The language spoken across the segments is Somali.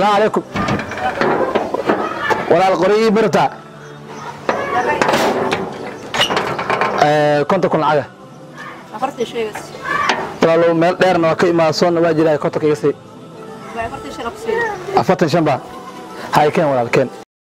salaamu calaykum walaal qori ii barta konta kun lacaga afartii sheegas walaalow meel dheerna waa ka imaada soonna waa jiraa kontonka iga sii waa afartii shan absiin afartan shan baa hay keen walaal keen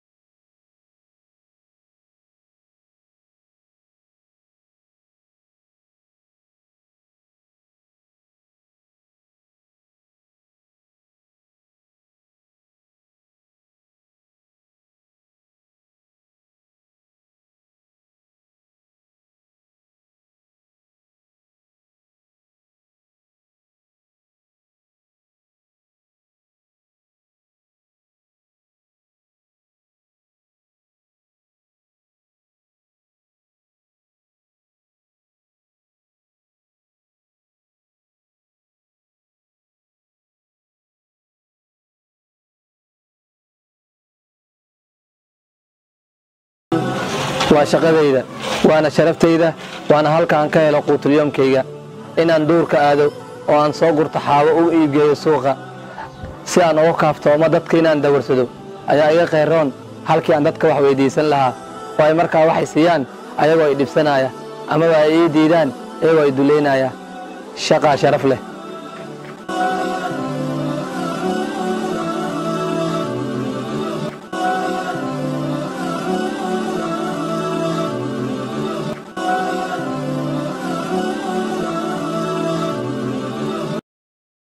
waa shaqadayda waana sharaftayda waana halkaan ka helo quutulyoomkayga inaan duurka aado oo aan soo gurto xaabo u iibgeeyo suuqa si aan uga kaaftoomo dadka inaan dawarsado ayaa iga khayroon halkii aan dadka wax weyddiisan lahaa oo ay markaa waxay siiyaan ayagoo ay dhibsanaya amaba ay ii diidaan iyagoo ay dullaynaya shaqaa sharaf leh